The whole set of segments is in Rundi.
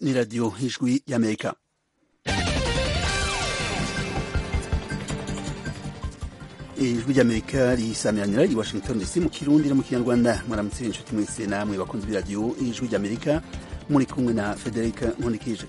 ni radiyo ijwi y'amerika ijwi ry'amerika risamiranira i washington dc mu kirundi no mu kinyarwanda mwaramutse inshuti mwese namwe bakunze b'iradiyo ijwi ry'amerika muri kumwe na federica nkonikije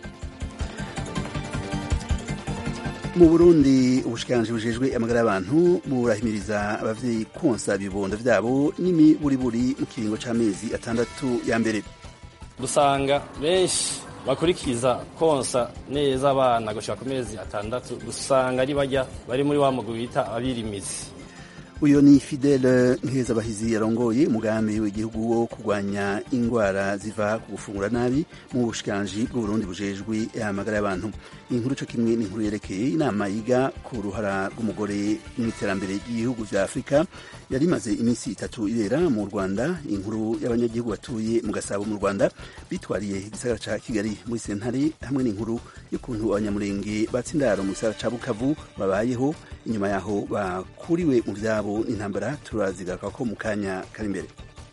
mu burundi ubushikiranganji bujejwe amagara y'abantu burahimiriza abavyeyi konsa ibibondo vyabo n'imiburiburi mu kiringo c'amezi atandatu ya mbere dusanga benshi bakurikiza konsa neza abana gushika ku mezi atandatu usanga ari barya bari muri wa mugwi bita abirimizi uyo ni fidele nkezabahizi yarongoye umugambi w'igihugu wo kurwanya ingwara ziva ku gufungura nabi mu bushikiranganji bw'uburundi bujejwe amagara y'abantu inkuru co kimwe n'inkuru yerekeye inama yiga ku ruhara rw'umugore n'iterambere ry'ibihugu vya afurika yari imaze iminsi itatu ibera mu rwanda inkuru y'abanyagihugu batuye mu gasabo mu rwanda bitwariye igisagara ca kigali muri sentare hamwe n'inkuru y'ukuntu abanyamurenge batsindaro mu gisagara ca bukavu babayeho inyuma yaho bakuriwe mu vyabo n'intambara turazigaruka ko mu kanya kari imbere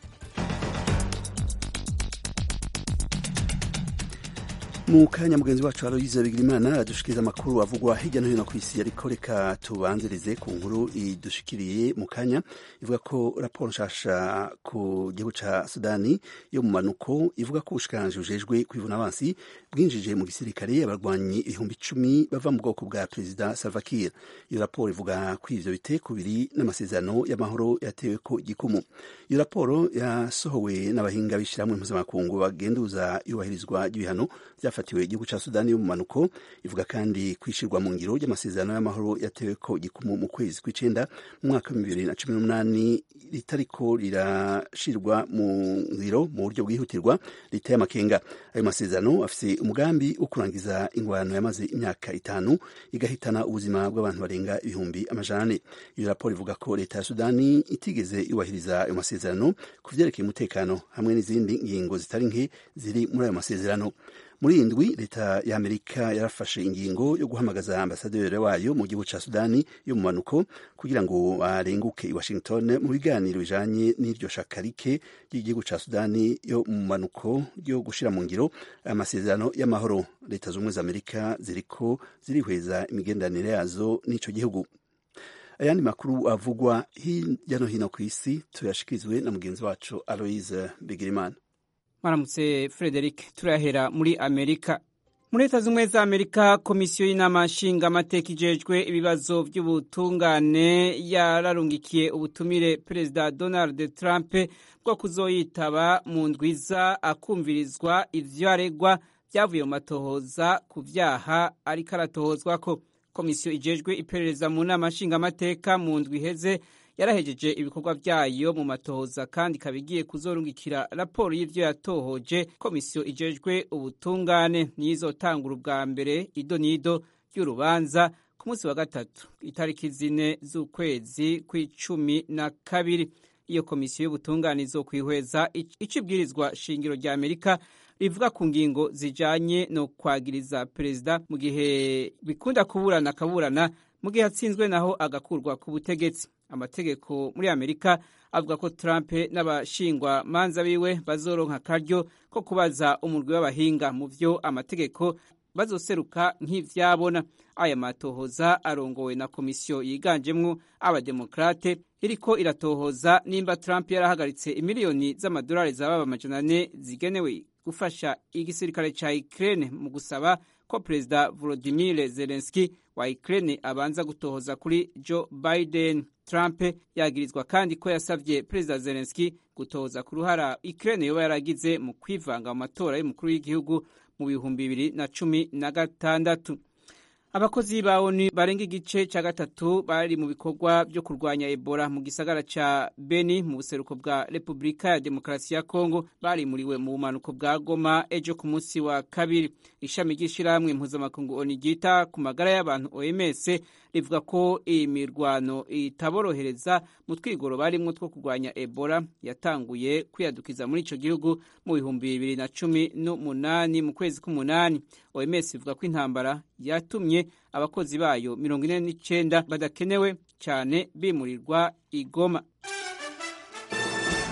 mu kanya mugenzi wacu aloyize bigirimana adushikiriza amakuru avugwa hirya no hino ku isi ariko reka tubanzirize ku nkuru idushikiriye mu kanya ivuga ko raporo nshasha ku gihugu ca sudani yo mu manuko ivuga ko ubushikiranganji bujejwe kwivuna abansi bwinjije mu gisirikare abarwanyi ibihumbi icumi bava mu bwoko bwa perezida salva kiir iyo raporo ivuga ko ivyo biteko biri n'amasezerano y'amahoro yatewe ko igikumu iyo raporo yasohowe n'abahinga b'ishirahamwe mpuzamakungu bagenduza iyubahirizwa ry'ibihano vyafatiwe igihugu ca sudani yo mu manuko ivuga kandi kwishirwa mu ngiro ry'amasezerano y'amahoro yatewe ko igikumu mu kwezi kw'icenda mu mwaka wa bibiri na cumi n'umunani ritariko rirashirwa mu ngiro mu buryo bwihutirwa riteye amakenga ayo masezerano afise umugambi wo kurangiza ingwano yamaze imyaka itanu igahitana ubuzima bw'abantu barenga ibihumbi amajana ane iyo raporo ivuga ko leta ya sudani itigeze yubahiriza ayo masezerano ku vyerekeye umutekano hamwe n'izindi ngingo zitari nke ziri muri ayo masezerano muri iyi ndwi leta ya amerika yarafashe ingingo yo guhamagaza ambasaderi wayo mu gihugu ca sudani yo mu manuko kugira ngo arenguke i washington mu biganiro bijanye n'iryo shaka rike ry'igihugu ca sudani yo mu manuko ryo gushira mu ngiro amasezerano y'amahoro leta z'ubumwe za amerika ziriko zirihweza imigenderanire yazo n'ico gihugu ayandi makuru avugwa hirya no hino ku isi tuyashikirizwe na mugenzi wacu aloise bigirimana Maramutse Frederic turahera muri Amerika. Muri Leta Zunze za Amerika, komisiyo y'inama nshingamateka ijejwe ibibazo by'ubutungane yararungikiye ubutumire Perezida Donald Trump bwo kuzoyitaba mu ndwiza akumvirizwa ivyo aregwa vyavuye mu matohoza ku vyaha ariko aratohozwako. Komisiyo ijejwe iperereza mu nama nshingamateka mu ndwi iheze yarahejeje ibikorwa vyayo mu matohoza kandi ikaba igiye kuzorungikira raporo y'ivyo yatohoje komisiyo ijejwe ubutungane niyizotangura ubwa mbere ido n'ido ry'urubanza ku munsi wa gatatu itariki zine z'ukwezi kw'icumi na kabiri iyo komisiyo y'ubutungane izokwihweza ico ibwirizwa shingiro rya amerika rivuga ku ngingo zijanye no kwagiriza perezida mu gihe bikunda kuburana akaburana mu gihe atsinzwe naho agakurwa ku butegetsi amategeko muri amerika avuga ko trump n'abashingwa manza biwe bazoronka akaryo ko kubaza umurwi w'abahinga mu vyo amategeko bazoseruka nk'ivyabona aya matohoza arongowe na komisiyo yiganjemwo abademokrate iriko iratohoza nimba trump yarahagaritse imiliyoni z'amadolari zababa amajana ane zigenewe gufasha igisirikare ca ukraine mu gusaba ko perezida volodimir zelenski wa ukraine abanza gutohoza kuri joe biden trump yagirizwa kandi ko yasavye perezida zelenski gutohoza ku ruhara ukraine yoba yaragize mu kwivanga mu matora y'umukuru w'igihugu mu bihumbi bibiri na cumi na gatandatu abakozi ba onu barenga igice ca gatatu bari mu bikorwa vyo kurwanya ebola mu gisagara ca beni mu buseruko bwa repubulika ya demokarasi ya kongo barimuriwe mu bumanuko bwa goma ejo ku munsi wa kabiri ishami ry'ishirahamwe mpuzamakungu onu ryita ku magara y'abantu oms rivuga ko iyi mirwano itaborohereza mu twigoro barimwo two kurwanya ebola yatanguye kwiyadukiza muri ico gihugu mu bihumbi bibiri na cumi n'umunani mu kwezi k'umunani oms ivuga ko intambara yatumye abakozi bayo mirongo ine n'icenda badakenewe cyane bimurirwa igoma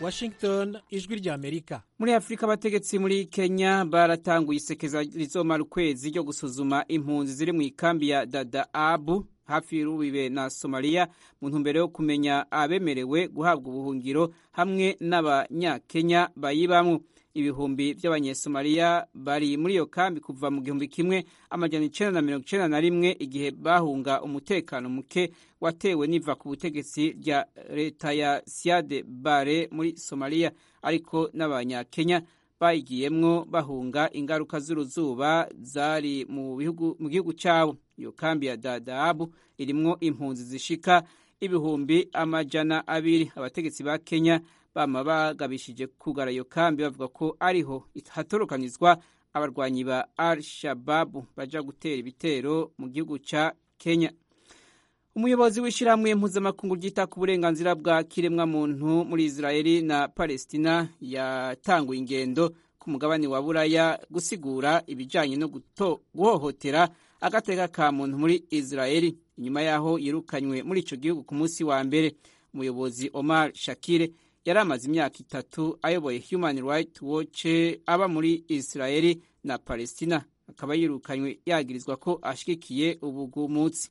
washington ijwi ry'amerika muri afurika abategetsi muri kenya baratanguye isekeza rizomara ukwezi ryo gusuzuma impunzi ziri mu ikambi ya dadaabu hafi y'urubibe na somaliya mu ntumbero yo kumenya abemerewe guhabwa ubuhungiro hamwe n'abanyakenya bayibamwo ibihumbi by'abanyesomaliya bari muri iyo kambi kuva mu gihumbi kimwe amajana icenda na mirongo icenda na rimwe igihe bahunga umutekano muke watewe n'iva ku butegetsi rya leta ya siade bare muri somaliya ariko n'abanyakenya bayigiyemwo bahunga ingaruka z'uruzuba zari mu gihugu cyabo iyo kambi ya dadaabu irimwo impunzi zishika ibihumbi amajana abiri abategetsi ba kenya bama bagabishije kugara iyo kambi bavuga ko ariho hatorokanizwa abarwanyi ba al shababu baja gutera ibitero mu gihugu ca kenya umuyobozi w'ishyirahamwe mpuzamakungu ryita ku burenganzira bwa kiremwa muntu muri israeli na palestina yatanguye ingendo ku mugabane wa buraya gusigura ibijyanye no guhohotera agateka ka muntu muri israeli inyuma y'aho yirukanywe muri icyo gihugu ku munsi wa mbere umuyobozi omar shakire yari amaze imyaka itatu ayoboye human rights watch aba muri israeli na palestina akaba yirukanywe yagirizwa ko ashyigikiye ubugumutsi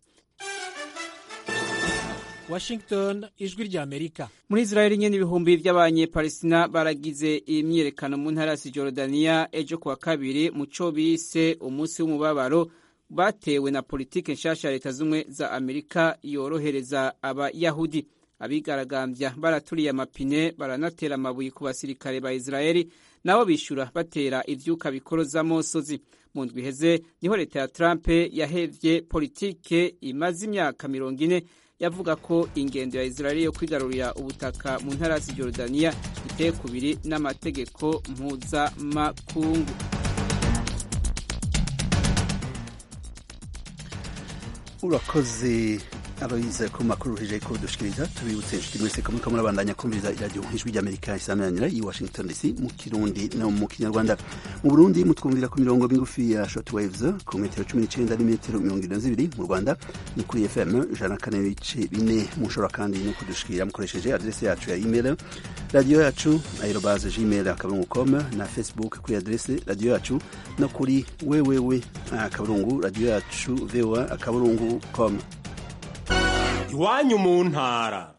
washington ijwi ry'amerika muri israeli nyine ibihumbi by'abanyepalestina baragize imyiyerekano mu ntara ya sijorudaniya ejo kuwa kabiri mu cyo bise umunsi w'umubabaro batewe na politiki nshasha ya leta z'ubumwe za amerika yorohereza abayahudi abigaragambya baraturiye amapine baranatera amabuye ku basirikare ba israeli nabo bishyura batera ivyuka bikoroza mosozi mu ndwi iheze niho leta ya trump yahevye politike imaze imyaka mirongo ine yavuga ko ingendo ya israeli yo kwigarurira ubutaka mu ntara ya sijorudaniya iteye kubiri n'amategeko mpuzamakungu urakoze aloyize ku makuru ruhije ko dushikiriza tubibutse inshuti mwese ko muriko murabandanya kumviriza iradiyo ijwi ry'amerika isameranira i washington dc mu kirundi no mu kinyarwanda mu burundi mutwumvira ku mirongo migufi ya short waves ku metero cumi n'icenda n'imetero mirongo irindwi na zibiri mu rwanda ni kuri fm ijana na kane n'ibice bine mushobora kandi no kudushikira mukoresheje adrese yacu ya email radiyo yacu aerobaze gmail akaburungu com na facebook kuri adrese radiyo yacu no kuri wewewe akaburungu radiyo yacu voa akaburungu com iwanyu mu ntara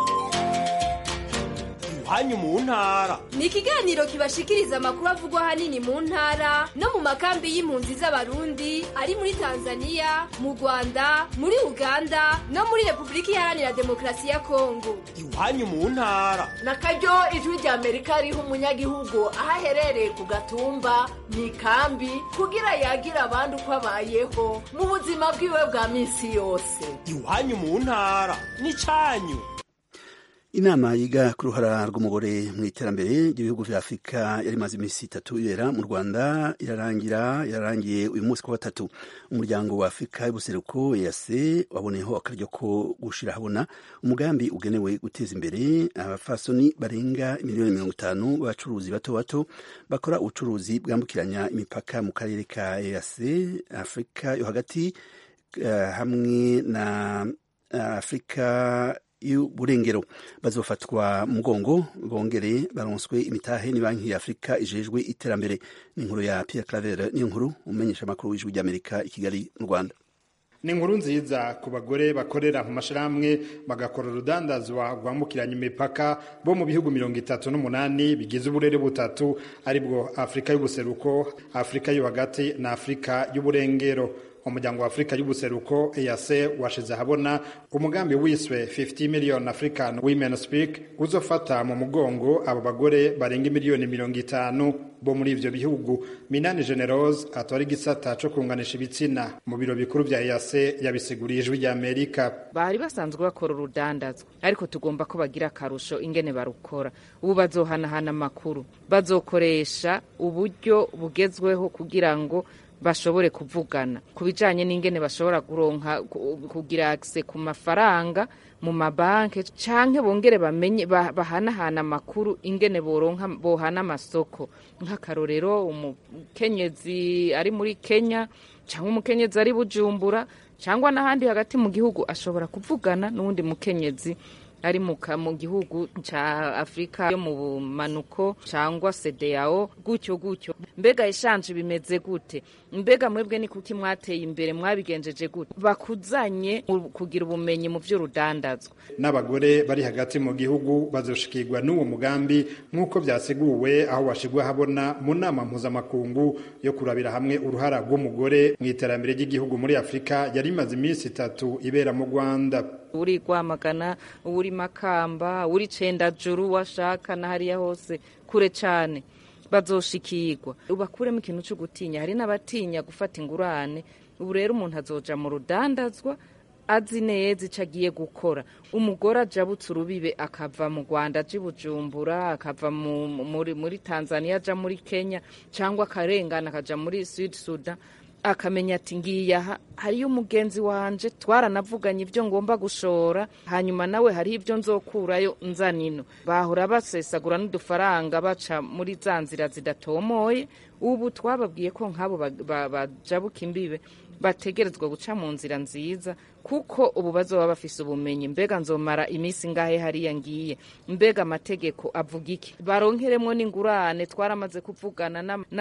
iwanyu mu ntara ni ikiganiro kibashikiriza amakuru avugwa ahanini mu ntara no mu makambi y'impunzi z'abarundi ari muri tanzania mu rwanda muri uganda no muri repubulika iharanira demokarasi ya kongo iwanyu mu ntara na karyo ijwi rya amerika riha umunyagihugu aho aherereye ku gatumba mu ikambi kugira yagire abandi uko abayeho mu buzima bwiwe bwa minsi yose iwanyu mu ntara ni cyanyu inama yiga ku ruhara rw'umugore mu iterambere ry'ibihugu vya afurika yari imaze iminsi itatu ibera mu rwanda irarangira irarangiye uyu munsi ku gatatu umuryango wa afurika y'ubuseruko ease waboneyeho akaryo ko gushira habona umugambi ugenewe guteza imbere abafasoni barenga miliyoni mirongo itanu b'abacuruzi bato bato bakora ubucuruzi bwambukiranya imipaka mu karere ka ease afurika yo hagati uh, hamwe na uh, afurika y'uburengero bazofatwa mugongo bongere baronswe imitahe ni banki ya afurika ijejwe iterambere ni inkuru ya pierre claver niyo nkuru umenyesha amakuru w'ijwi ry'amerika i kigali mu rwanda ni inkuru nziza ku bagore bakorera mu mashyirahamwe bagakora urudandazwa rwambukiranya imipaka bo mu bihugu mirongo itatu n'umunani bigize uburere butatu aribwo afurika y'ubuseruko afurika yo hagati na afurika y'uburengero umuryango wa afurika y'ubuseruko EAC washize ahabona umugambi wiswe 50 million african women speak uzofata mu mugongo abo bagore barenga miliyoni mirongo itanu bo muri ivyo bihugu minani generose atwara igisata co kunganisha ibitsina mu biro bikuru vya EAC yabisiguriye ijwi rya amerika bari basanzwe bakora urudandazwa ariko tugomba ko bagira akarusho ingene barukora ubu bazohanahana amakuru bazokoresha uburyo bugezweho kugira ngo bashobore kuvugana ku bijanye n'ingene bashobora kuronka kugira akse ku mafaranga mu mabanke canke bongere bamenye bahanahana amakuru ingene boronka bohana amasoko nk'akarorero umukenyezi ari muri Kenya cyangwa umukenyezi ari Bujumbura cyangwa n'ahandi hagati mu gihugu ashobora kuvugana n'uwundi mukenyezi ari mu gihugu ca afurika yo mu bumanuko cyangwa sedeyao gutyo gutyo mbega eshanje bimeze gute mbega mwebwe ni kuki mwateye imbere mwabigenjeje gute bakuzanye kugira ubumenyi mu by'urudandazwa n'abagore bari hagati mu gihugu bazoshikirwa n'uwo mugambi nk'uko byaseguwe aho washigwa habona mu nama mpuzamakungu yo kurabira hamwe uruhara rw'umugore mu iterambere ry'igihugu muri afurika yari imaze iminsi itatu ibera mu rwanda uri rwamagana uri makamba uri cendajuru washaka na hariya hose kure cyane bazoshikirwa ubakuremo ikintu cyo gutinya hari n'abatinya gufata ingurane ubu rero umuntu azoja mu rudandazwa azi neza icyo agiye gukora umugore ajabutse urubibe akava mu rwanda aja i bujumbura akava muri, muri tanzania aja muri kenya cyangwa akarengana akaja muri sud sudan akamenya ati ngiye aha hariyo umugenzi wanje twaranavuganye ibyo ngomba gushora hanyuma nawe hariho ibyo nzokurayo nzanino bahora basesagura n'udufaranga baca muri za nzira zidatomoye ubu twababwiye ko nk'abo bajabuka imbibe bategerezwa guca mu nzira nziza kuko ubu bazoba bafise ubumenyi mbega nzomara iminsi ngahe hariya ngiye mbega amategeko avuga iki baronkeremwo n'ingurane twaramaze kuvugana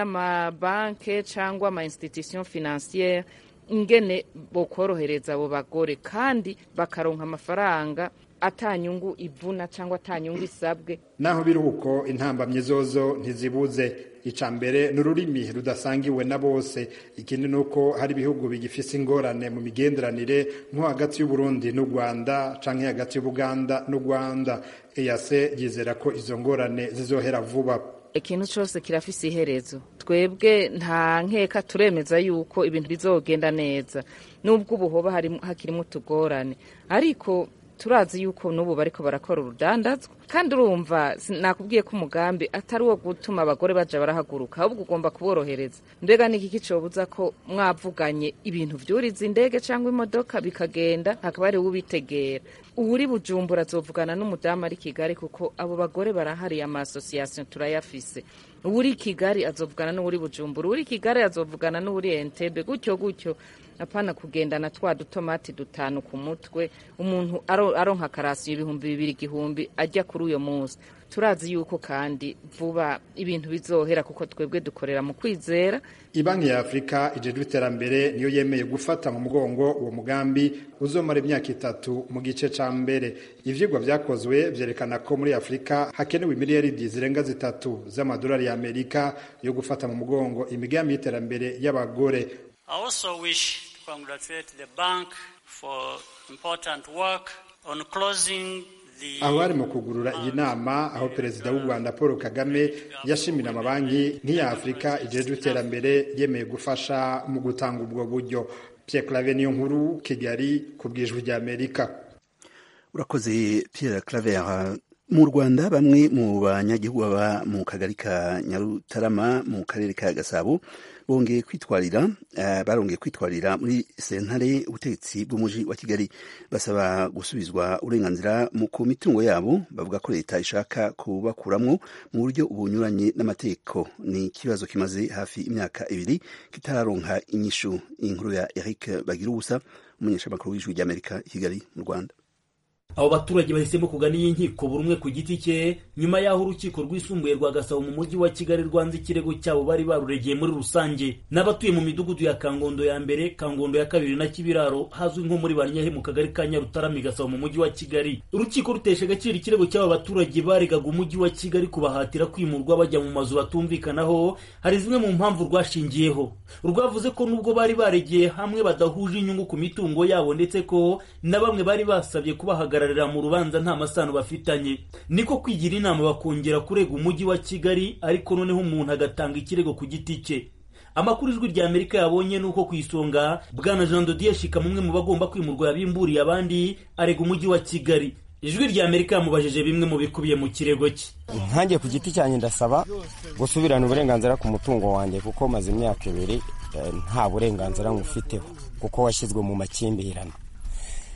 n'amabanke cyangwa ama institution financiere ingene bokorohereza abo bagore kandi bakaronka amafaranga atanyungu ivuna cyangwa atanyungu isabwe naho biri uko intambamyi zozo ntizibuze ica mbere ni ururimi rudasangiwe na bose ikindi ni uko hari ibihugu bigifise ingorane mu migenderanire nko hagati y'uburundi n'u rwanda canke hagati y'ubuganda n'u rwanda eyase yizera ko izo ngorane zizohera vuba ikintu cyose kirafise iherezo twebwe nta nkeka turemeza yuko ibintu bizogenda neza nubwo ubu hoba hakirimo utugorane ariko turazi yuko n'ubu bariko barakora urudandazwa kandi urumva nakubwiye ko umugambi atari uwo gutuma abagore baja barahaguruka ahubwo ugomba kuborohereza mbega niki kicobuza ko mwavuganye ibintu vyuriza indege cyangwa imodoka bikagenda hakaba ari ubitegera uwuri bujumbura azovugana n'umudamu ari kigali kuko abo bagore barahari ama association turayafise uwuri kigali azovugana n'uwuri bujumbura uwuri kigali azovugana n'uwuri entebe gutyo gutyo apana kugendana twa dutomati dutanu ku mutwe umuntu aronka karasiyo ibihumbi bibiri igihumbi ajya kuri uyo munsi turazi yuko kandi vuba ibintu bizohera kuko twebwe dukorera mu kwizera ibanki ya afurika ijejwe iterambere niyo yemeye gufata mu mugongo uwo mugambi uzomara imyaka itatu mu gice ca mbere ivyigwa vyakozwe vyerekana ko muri afurika hakenewe miliyaridi zirenga zitatu z'amadolari ya amerika yo gufata mu mugongo imigambi y'iterambere y'abagore I also wish to congratulate the bank for important work on closing the aho bari mu kugurura iyi nama aho perezida w'u rwanda paul kagame yashimira amabanki nk'iya afurika ijejwe iterambere yemeye gufasha mu gutanga ubwo buryo pierre clave niyo nkuru kigali ku bwijwi rya amerika urakoze pierre claver mu rwanda bamwe mu banyagihugu baba mu kagari ka nyarutarama mu karere ka gasabo bongeye kwitwarira uh, barongeye kwitwarira muri sentare ubutegetsi bw'umuji wa kigali basaba gusubizwa uburenganzira ku mitungo yabo bavuga ko leta ishaka kubakuramwo mu buryo bunyuranye n'amategeko ni ikibazo kimaze hafi imyaka ibiri kitararonka inyishu inkuru ya eric bagira ubusa umunyeshamakuru w'ijwi ry'amerika i kigali mu rwanda abo baturage bahisemo kugana iyi nkiko buri umwe ku giti cye nyuma y'aho urukiko rwisumbuye rwa gasabo mu mujyi wa kigali rwanze ikirego cyabo bari baruregeye muri rusange n'abatuye mu midugudu ya kangondo ya mbere kangondo ya kabiri na kibiraro hazwi nko muri banyahe mu kagari ka nyarutarami gasabo mu mujyi wa kigali urukiko rutesha agaciro ikirego cy'aba baturage baregaga umujyi wa kigali kubahatira kwimurwa bajya mu mazu batumvikanaho hari zimwe mu mpamvu rwashingiyeho rwavuze ko nubwo bari baregeye hamwe badahuje inyungu ku mitungo yabo ndetse ko na bamwe bari basabye kubahagarara mu rubanza nta masano bafitanye niko kwigira inama bakongera kurega umujyi wa kigali ariko noneho umuntu agatanga ikirego ku giti cye amakuru ijwi rya amerika yabonye ni uko ku isonga bwana jean dodier shika mumwe mu bagomba kwimurwa yabimburiye abandi arega umujyi wa kigali ijwi rya amerika yamubajije bimwe mu bikubiye mu kirego cye nkange ku giti cyanjye ndasaba gusubirana uburenganzira ku mutungo wanjye kuko maze imyaka ibiri nta burenganzira ngufiteho kuko washyizwe mu makimbirane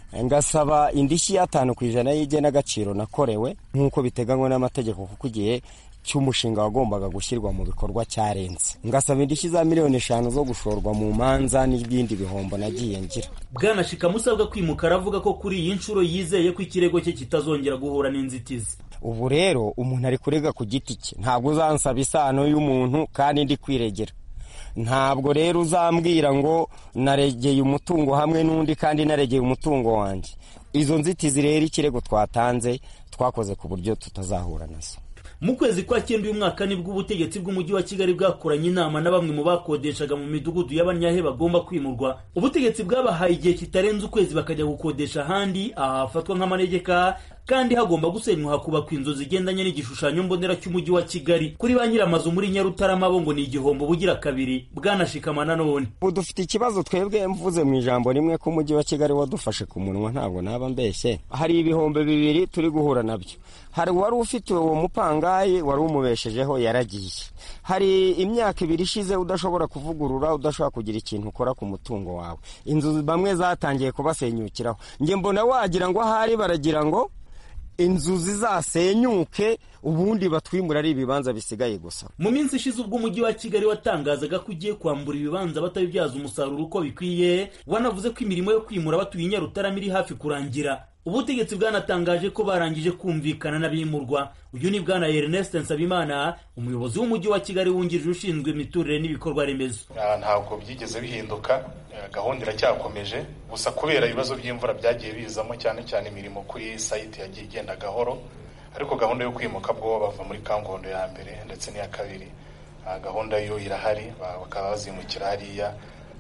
ngasaba indishyi y'atanu ku ijana y'igenagaciro nakorewe nk'uko biteganywa n'amategeko kuko igihe cy'umushinga wagombaga gushyirwa mu bikorwa cyarenze ngasaba indishyi za miliyoni eshanu zo gushorwa mu manza n'ibindi bihombo nagiye ngira bwana shikamu usabwa kwimuka aravuga ko kuri iyi nshuro yizeye ko ikirego cye kitazongera guhura n'inzitizi ubu rero umuntu ari kurega ku giti cye ntabwo uzansaba isano y'umuntu kandi ndi kwiregera ntabwo rero uzambwira ngo naregeye umutungo hamwe n'undi kandi naregeye umutungo wanjye izo nzitizi rero ikirego twatanze twakoze ku buryo tutazahura nazo mu kwezi kwa cyenda uyu mwaka nibwo ubutegetsi bw'umujyi wa kigali bwakoranye inama na bamwe mu bakodeshaga mu midugudu y'abanyahe bagomba kwimurwa ubutegetsi bwabahaye igihe kitarenze ukwezi bakajya gukodesha ahandi aha hafatwa nk'amanegeka kandi hagomba gusenywa hakubakwa inzu zigendanye n'igishushanyo mbonera cy'umujyi wa kigali kuri ba nyiramazu muri nyarutarama bo ngo ni igihombo bugira kabiri bwanashikama nanone ubu dufite ikibazo twebwe mvuze mu ijambo rimwe ko umujyi wa kigali wadufashe ku munwa ntabwo naba mbeshye hari ibihombo bibiri turi guhura nabyo hari uwari ufite uwo mupangayi wari umubeshejeho yaragiye hari imyaka ibiri ishize udashobora kuvugurura udashobora kugira ikintu ukora ku mutungo wawe inzu bamwe zatangiye kubasenyukiraho njye mbona wagira ngo ahari baragira ngo inzu zizasenyuke ubundi batwimura ari ibibanza bisigaye gusa mu minsi ishize ubwo umujyi wa kigali watangazaga ko ugiye kwambura ibibanza batabibyaza umusaruro uko bikwiye wanavuze ko imirimo yo kwimura batuye i nyarutarama iri hafi kurangira ubutegetsi bwanatangaje ko barangije kumvikana n'abimurwa uyu ni bwana ernest nsabimana umuyobozi w'umujyi wa kigali wungirije ushinzwe imiturire n'ibikorwa remezo ntabwo byigeze bihinduka gahunda iracyakomeje gusa kubera ibibazo by'imvura byagiye bizamo cyane cyane imirimo kuri sayiti yagiye igenda gahoro ariko gahunda yo kwimuka bwo bava muri kangondo ya mbere ndetse n'iya kabiri gahunda yo irahari bakaba bazimukira hariya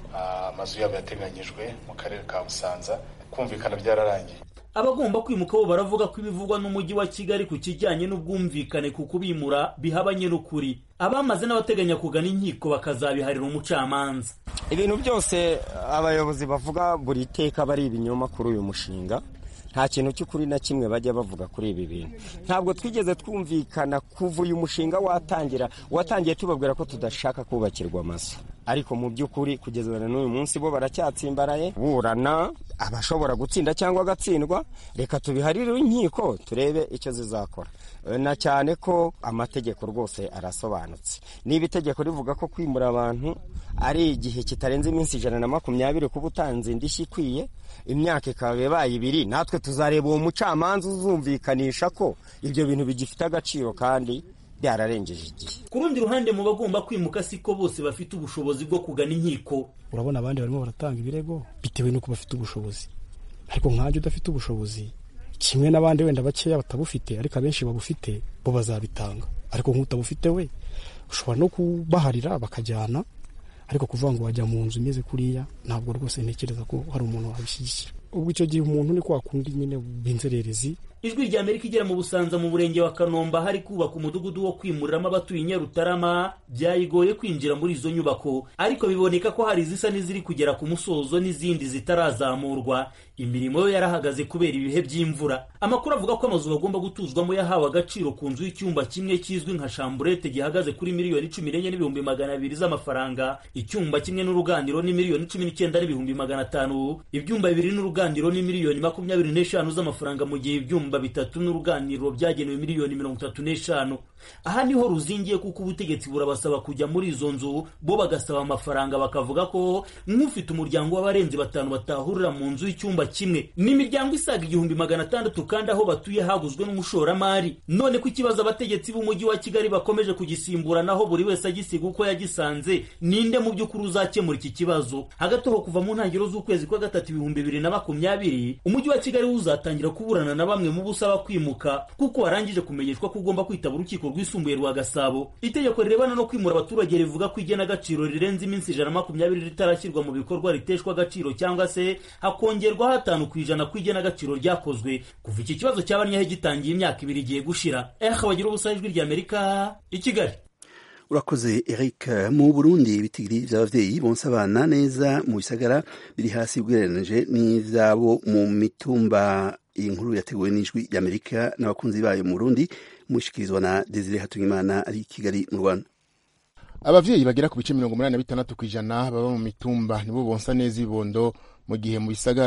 amazu yabo yateganyijwe mu karere ka busanza kumvikana byararangiye abagomba kwimuka bo baravuga ko ibivugwa n'umujyi wa kigali ku kijyanye n'ubwumvikane ku kubimura bihabanye n'ukuri abamaze n'abateganya kugana inkiko bakazabiharira umucamanza ibintu byose abayobozi bavuga buri teka bari ibinyoma kuri uyu mushinga nta kintu cy'ukuri na kimwe bajya bavuga kuri ibi bintu ntabwo twigeze twumvikana kuva uyu mushinga watangira watangiye tubabwira ko tudashaka kubakirwa amazu ariko mu by'ukuri kugeza na n'uyu munsi bo baracyatsimbaraye burana abashobora gutsinda cyangwa agatsindwa reka tubiharire inkiko turebe icyo zizakora na cyane ko amategeko rwose arasobanutse niba itegeko rivuga ko kwimura abantu ari igihe kitarenze iminsi ijana na makumyabiri kuba utanze indishyi ikwiye imyaka ikaba ibaye ibiri natwe tuzareba uwo mucamanza uzumvikanisha ko ibyo bintu bigifite agaciro kandi byararengeje igihe ku rundi ruhande mu bagomba kwimuka siko bose bafite ubushobozi bwo kugana inkiko urabona abandi barimo baratanga ibirego bitewe n'uko bafite ubushobozi ariko nkanjye udafite ubushobozi kimwe n'abandi wenda bakeya batabufite ariko abenshi babufite bo bazabitanga ariko nk'utabufite we ushobora no kubaharira bakajyana ariko kuvuga ngo wajya mu nzu imeze kuriya ntabwo rwose ntekereza ko hari umuntu wabishyigikira ubwo icyo gihe umuntu ni kwa kundi nyine b'inzererezi ijwi rya amerika igera mu busanza mu murenge wa kanomba hari kubaka umudugudu wo kwimuriramo abatuye i nyarutarama byayigoye kwinjira muri izo nyubako ariko biboneka ko hari izisa n'iziri kugera ku musozo n'izindi zitarazamurwa imirimo yo yarahagaze kubera ibihe by'imvura amakuru avuga ko amazu bagomba gutuzwamo yahawe agaciro ku nzu y'icyumba kimwe kizwi nka shamburete gihagaze kuri miliyoni cumi n'enye n'ibihumbi magana abiri z'amafaranga icyumba kimwe n'uruganiro ni miliyoni cumi n'icyenda n'ibihumbi magana atanu ibyumba bibiri n'uruganiro ni miliyoni makumyabiri n'eshanu z'amafaranga mu gihe ibyumba bitatu n'uruganiriro byagenewe miliyoni mirongo itatu n'eshanu aha niho ruzingiye kuko ubutegetsi burabasaba kujya muri izo nzu bo bagasaba amafaranga bakavuga ko nk'ufite umuryango w'abarenze batanu batahurira mu nzu y'icyumba kimwe n'imiryango isaga igihumbi magana atandatu kandi aho batuye haguzwe n'umushoramari none ko ikibazo abategetsi b'umujyi wa kigali bakomeje kugisimburanaho buri wese agisiga uko yagisanze ninde mu by'ukuri uzakemura iki kibazo hagati aho kuva mu ntangiriro z'ukwezi kwa gatatu ibihumbi bibiri na makumyabiri umujyi wa kigali uzatangira kuburana na bamwe mu busaba kwimuka kuko warangije kumenyeshwa ko ugomba kwitaba urukiko rwisumbuye rwa gasabo itegeko rirebana no kwimura abaturage rivuga ko igenagaciro rirenze iminsi ijana na makumyabiri ritarashyirwa mu bikorwa riteshwa agaciro cyangwa se hakongerwa hatanu ku ijana ku igenagaciro ryakozwe kuva iki kibazo cyabanyeho gitangiye imyaka ibiri igiye gushira eha bagira ubusa ijwi rya amerika i kigali urakoze eric mu burundi ibitigiri by'ababyeyi bonsa abana neza mu bisagara biri hasi ugereranije n'ibyabo mu mitumba iyi nkuru yateguwe n'ijwi ry'amerika n'abakunzi bayo mu burundi mushikirizwa na desire hatungimana ari i kigali mu rwanda abavyeyi bagera ku bice mirongo umunani na bitandatu ku ijana baba mu mitumba nibo bonsa neza ibibondo mu gihe mu bisagara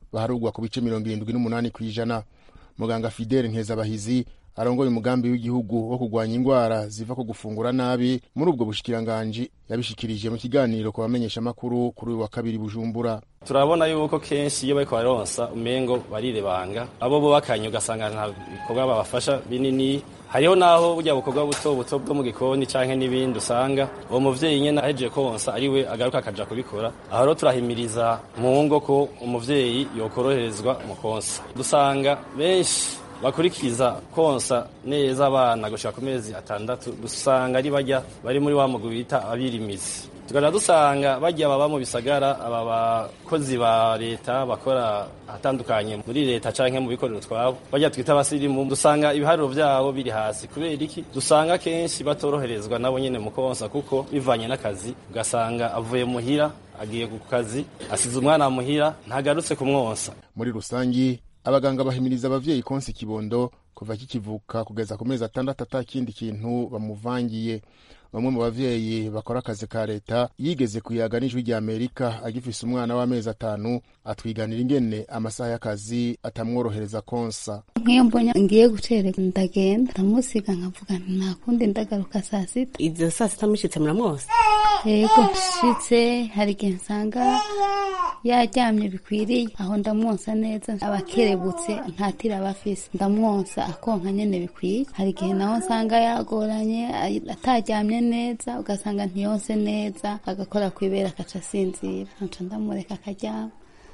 baharugwa ku bice mirongo irindwi n'umunani ku ijana muganga fidele nkezabahizi arongoye umugambi w'igihugu wo kurwanya indwara ziva ku gufungura nabi muri ubwo bushikiranganji yabishikirije mu kiganiro ku bamenyeshamakuru kuri uyu wa kabiri bujumbura turabona yuko kenshi iyo bariko baronsa umengo barirebanga abo bubakanye ugasanga nta bikorwa babafasha binini hariho naho burya bukorwa buto buto bwo mu gikoni canke n'ibindi usanga uwo muvyeyi nyene ahejeje konsa ariwe agaruka akaja kubikora aho rero turahimiriza mu ngo ko umuvyeyi yokoroherezwa mu konsa dusanga benshi bakurikiza konsa neza abana gushika ku mezi atandatu dusanga ari barya bari muri wa mugwi bita abirimizi tukaja dusanga barya baba mu bisagara aba bakozi ba leta bakora ahatandukanye muri leta canke mu bikorero twabo barya twita abasirimu dusanga ibiharuro vyabo biri hasi kubera iki dusanga kenshi batoroherezwa nabo nyene mu konsa kuko bivanye n'akazi ugasanga avuye muhira agiye ku kazi asize umwana muhira ntagarutse kumwonsa muri rusangi abaganga bahimiriza abavyeyi konsa ikibondo kuva kikivuka kugeza ku mezi atandatu ata kindi kintu bamuvangiye bamwe mu bavyeyi bakora akazi ka leta yigeze kuyaga n'ijwi rya amerika agifise umwana w'amezi atanu atwiganira ingene amasaha y'akazi atamworohereza konsa nk'iyo mbonye ngiye gucererwa ndagenda ndamusiga nkavuga nta kundi ndagaruka saa sita izo saa sita mushitse muramwose yego nshitse hari igihe nsanga yaryamye bikwiriye aho ndamwonsa neza abakerebutse ntatira abafise ndamwonsa akonka nyene bikwiye hari igihe naho nsanga yagoranye ataryamye neza ugasanga ntiyonse neza agakora kwibera akaca asinzira nca ndamureka akaryama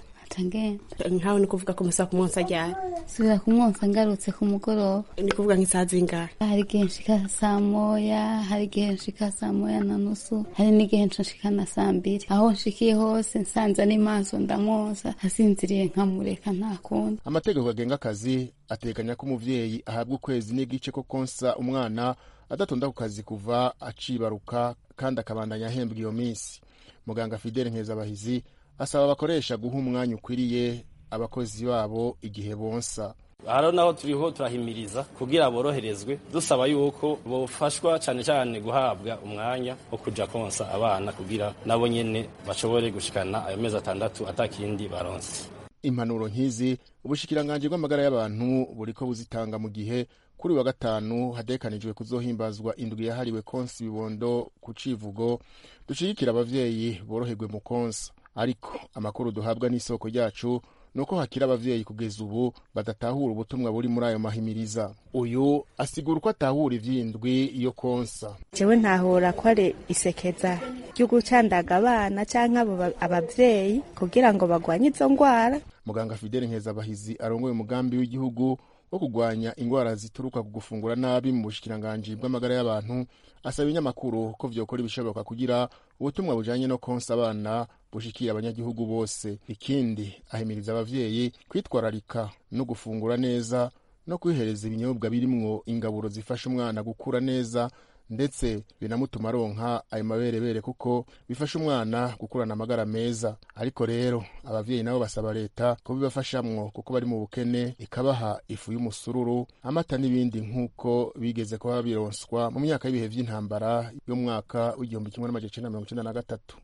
nkawe ni kuvuga ko musa kumwonsa ryari subira kumwonsa ngarutse ku mugoroba ni kuvuga nk'isaha zingahe hari igihe nshika saa moya hari igihe nshika saa moya na nusu hari n'igihe nshika na saa mbiri aho nshikiye hose nsanze ari maso ndamwonsa asinziriye nkamureka nta kundi amategeko agenga akazi ateganya ko umuvyeyi ahabwa ukwezi n'igice ko konsa umwana adatonda ku kazi kuva acibaruka kandi akabandanya ahembwa iyo minsi muganga fidele nkezabahizi asaba abakoresha guha umwanya ukwiriye abakozi babo igihe bonsa haro naho turiho turahimiriza kugira boroherezwe dusaba yuko bofashwa cyane cyane guhabwa umwanya wo kuja konsa abana kugira nabo nyene bashobore gushikana ayo mezi atandatu atakindi baronse impanuro nk'izi ubushikiranganji bw'amagara y'abantu buriko buzitanga mu gihe kuri wa gatanu hadekanijwe kuzohimbazwa indwi yahariwe konsa ibibondo ku civugo dushigikira abavyeyi boroherwe mu konsa ariko amakuru duhabwa n'isoko ryacu ni uko hakiri abavyeyi kugeza ubu badatahura ubutumwa buri muri ayo mahimiriza uyu asigura uko atahura ivy'indwi yo konsa jewe ntahura ko ari isekeza ryo gucandaga abana canke abo abavyeyi kugira ngo bagwanye izo ngwara muganga fidele nkezabahizi arongoye umugambi w'igihugu wo kurwanya ingwara zituruka ku gufungura nabi mu bushikiranganji bw'amagara y'abantu asaba ibinyamakuru ko vyokora ibishoboka kugira ubutumwa bujanye no konsa abana bushikira abanyagihugu bose ikindi ahimiriza abavyeyi kwitwararika no gufungura neza no kwihereza ibinyobwa birimwo ingaburo zifasha umwana gukura neza ndetse binamutuma aronka ayo maberebere kuko bifasha umwana gukurana amagara meza ariko rero abavyeyi nabo basaba leta ko bibafashamwo kuko bari mu bukene ikabaha ifu y'umusururu amata n'ibindi nk'uko bigeze kuba bironswa mu myaka y'ibihe vy'intambara y'umwaka w'igihumbi kimwe n'amajana icenda mirongo icenda na gatatu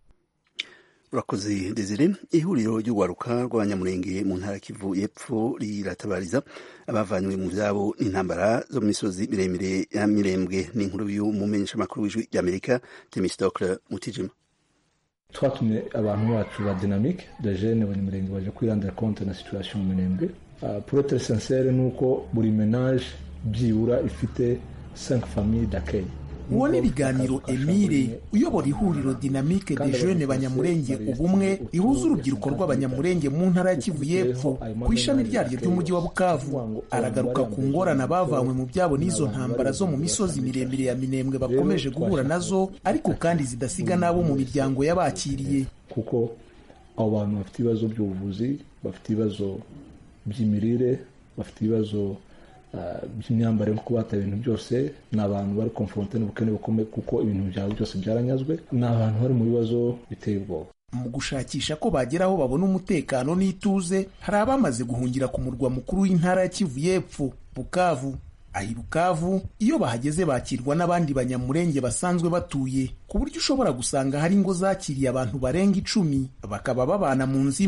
urakoze desire ihuriro ry'urwaruka rw'abanyamurenge mu ntara kivu y'epfo riratabariza abavanywe mu vyabo n'intambara zo mu misozi miremire ya mirembwe n'inkuru y'umumenyeshamakuru w'ijwi ry'amerika temistokle mutijima twatumye abantu bacu ba dynamique de jene abanyamurenge baje kwirandira compte na situation mu mirembwe uh, pour être sincere ni uko buri menage byibura ifite 5 familles d'accueil uwo ni ibiganiro emile uyobora ihuriro dinamike de jeune banyamurenge ubumwe rihuza urubyiruko rw'abanyamurenge mu ntara ya kivu y'epfo ku ishami ryaryo ry'umujyi wa bukavu aragaruka ku ngorane abavanywe mu byabo n'izo ntambara zo mu misozi miremire ya minembwe bakomeje guhura nazo ariko kandi zidasiga n'abo mu miryango y'abakiriye kuko abo bantu bafite ibibazo by'ubuvuzi bafite ibibazo by'imirire bafite ibibazo by'imyambarire kuko bataye ibintu byose ni abantu bari konfronte n'ubukene bukomeye kuko ibintu byabo byose byaranyazwe ni abantu bari mu bibazo biteye ubwoba mu gushakisha ko bagera aho babona umutekano n'ituze hari abamaze guhungira ku murwa mukuru w'intara ya kivu y'epfo bukavu ahi bukavu iyo bahageze bakirwa n'abandi banyamurenge basanzwe batuye ku buryo ushobora gusanga hari ingo zakiriye abantu barenga icumi bakaba babana mu nzu imwe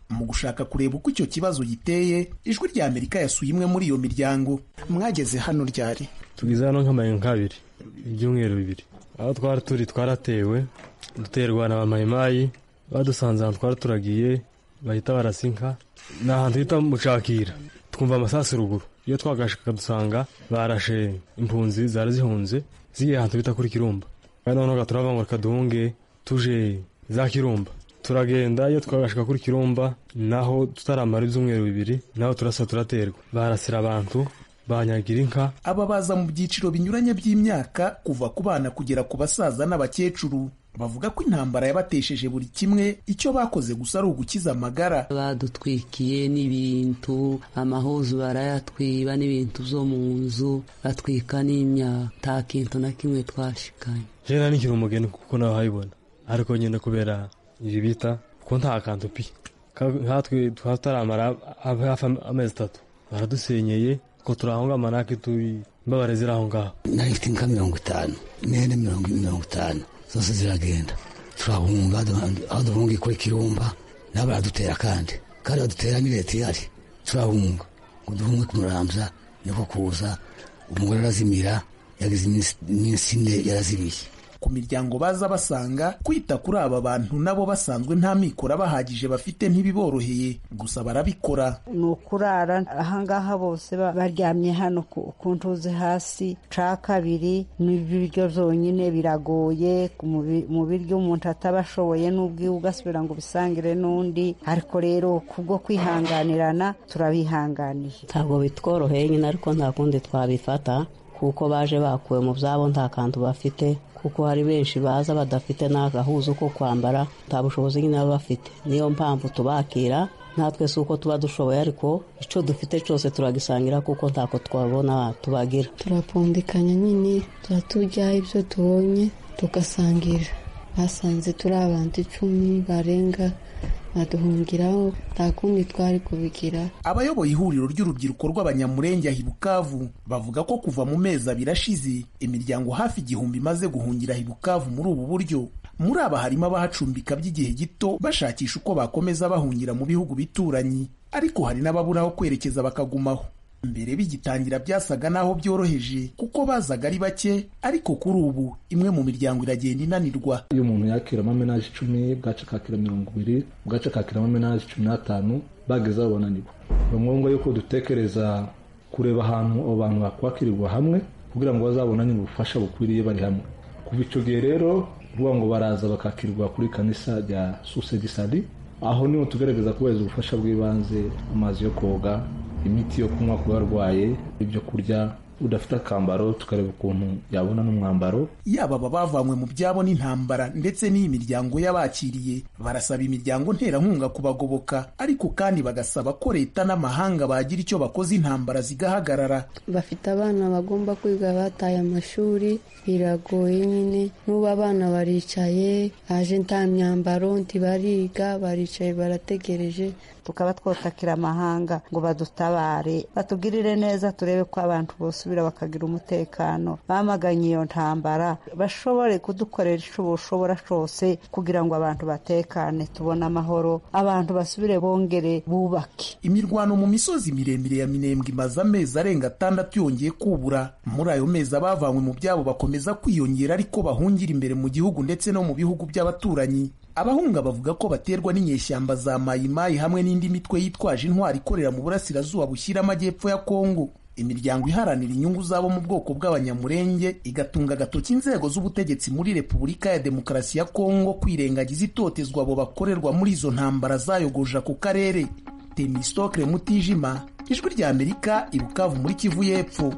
mu gushaka kureba uko icyo kibazo giteye ijwi rya amerika yasuye imwe muri iyo miryango mwageze hano ryari tugize hano nk'amayenga nk'abiri ibyumweru bibiri aho twari turi twaratewe duterwa na bamayimayi badusanze ahantu twari turagiye bahita barasa inka ni ahantu hita mucakira twumva amasasu ruguru iyo twagashaka dusanga barashe impunzi zari zihunze zigiye ahantu bita kuri kirumba kandi noneho turava ngo reka duhunge tuje za kirumba turagenda iyo twagashika kuri kirumba naho tutaramara ibyumweru bibiri naho turasa turaterwa barasira abantu banyagira inka aba baza mu byiciro binyuranye by'imyaka kuva ku bana kugera ku basaza n'abakecuru bavuga ko intambara yabatesheje buri kimwe icyo bakoze gusa ari ugukiza amagara badutwikiye n'ibintu amahuzu barayatwiba n'ibintu byo mu nzu batwika n'imyaka nta kintu na kimwe twashikanye jena nikiri umugeni kuko nawe habibona ariko nyine kubera ibi bita kuko nta kantu pi nkatwe tutaramara hafi amezi atatu baradusenyeye ko turahonga amanake turi imbabare ziri aho ngaho nari mfite inka mirongo itanu n'ihene mirongo mirongo itanu zose ziragenda turahunga aho duhunga kuri kirumba nabo baradutera kandi kandi badutera ni leta ihari turahunga ngo duhunge kumurambya niko kuza umugore arazimira yagize iminsi ine yarazibiye ku miryango baza basanga kwita kuri aba bantu nabo basanzwe nta mikoro abahagije bafite ntibiboroheye gusa barabikora ni ukurara ahangaha bose baryamye hano ku ntuzi hasi ca kabiri n'ibiryo byonyine biragoye mu biryo umuntu ataba ashoboye n'ubwiwe ugasubira ngo ubisangire n'undi ariko rero kubwo kwihanganirana turabihanganiye ntabwo bitworoheye nyine ariko nta kundi twabifata kuko baje bakuwe mu byabo nta kantu bafite kuko hari benshi baza badafite n'agahuzu ko kwambara nta bushobozi nyine baba bafite niyo mpamvu tubakira natwe si uko tuba dushoboye ariko icyo dufite cyose turagisangira kuko ntako twabona tubagira turapfundikanya nyine tuba turya ibyo tubonye tugasangira basanze turi abantu icumi barenga baduhungiraho nta kundi twari kubigira abayoboye ihuriro ry'urubyiruko rw'abanyamurenge ahi bukavu bavuga ko kuva mu mezi abiri ashize imiryango hafi igihumbi imaze guhungira ahi bukavu muri ubu buryo muri aba harimo abahacumbika by'igihe gito bashakisha uko bakomeza bahungira mu bihugu bituranyi ariko hari n'ababura aho kwerekeza bakagumaho mbere bigitangira byasaga n'aho byoroheje kuko bazaga ari bake ariko kuri ubu imwe mu miryango iragenda inanirwa iyo umuntu yakira amamenaje icumi bwaca akakira mirongo ibiri bwaca akakira amamenaje cumi n'atanu bageze aho bananirwa ni ngombwa yuko dutekereza kureba ahantu abo bantu bakwakirirwa hamwe kugira ngo bazabonane ubufasha bukwiriye bari hamwe kuva icyo gihe rero kuvuga ngo baraza bakakirwa kuri kanisa rya susedisadi aho niho tugaragaza kubahiriza ubufasha bw'ibanze amazi yo koga imiti yo kunywa ku barwaye ibyo kurya udafite akambaro tukareba ukuntu yabona n'umwambaro yaba aba bavanywe mu byabo n'intambara ndetse n'iyi miryango y'abakiriye barasaba imiryango nterankunga kubagoboka ariko kandi bagasaba ko leta n'amahanga bagira icyo bakoze intambara zigahagarara bafite abana bagomba kwiga bataye amashuri biragoye nyine n'ubu abana baricaye haje nta myambaro ntibariga baricaye barategereje tukaba twotakira amahanga ngo badutabare batugirire neza turebe ko abantu bosubira bakagira umutekano bamaganye iyo ntambara bashobore kudukorera icyo bushobora cyose kugira ngo abantu batekane tubone amahoro abantu basubire bongere bubake imirwano mu misozi miremire ya minembwe imaze amezi arenga atandatu yongeye kubura muri ayo mezi abavanywe mu byabo bakomeza kwiyongera ariko bahungira imbere mu gihugu ndetse no mu bihugu by'abaturanyi abahunga bavuga ko baterwa n'inyeshyamba za mayimayi hamwe n'indi mitwe yitwaje intwari ikorera mu burasirazuba bushyira amajyepfo ya kongo imiryango iharanira inyungu zabo mu bwoko bw'abanyamurenge igatunga agatoki inzego z'ubutegetsi muri repubulika ya demokarasi ya kongo kwirengagiza itotezwa abo bakorerwa muri izo ntambara zayogoje ako karere temistokre mutijima ijwi rya amerika ibukavu muri kivu y'epfo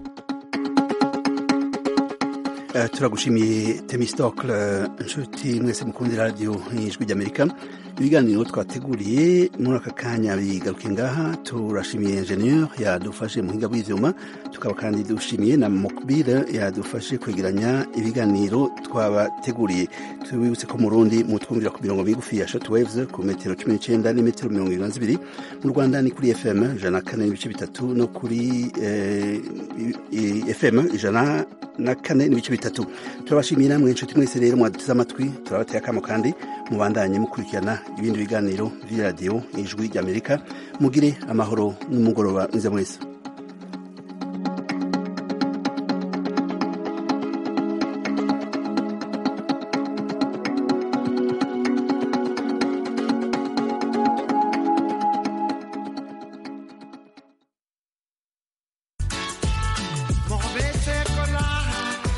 turagushimiye temistokle inshuti mwese mukundi radiyo ijwi ry'amerika ibiganiro twateguriye muri aka kanya bigaruke ngaha turashimiye enjeniyeri yadufashe mu buhinga bw'ibyuma tukaba kandi dushimiye na mokubire yadufashe kwegeranya ibiganiro twabateguriye tubibutse ko mu rundi mutwumvira ku mirongo migufi ya shoti wevuze ku metero cumi n'icyenda n'imetero mirongo irindwi na zibiri mu rwanda ni kuri fm ijana na kane n'ibice bitatu no kuri fm ijana na kane n'ibice bitatu turabashimiye namwe inshuti mwese rero mwaduteze amatwi turabateye akamo kandi mubandanye mukurikirana ibindi biganiro vy'iradiyo ijwi ry'amerika mugire amahoro n'umugoroba mwiza mwese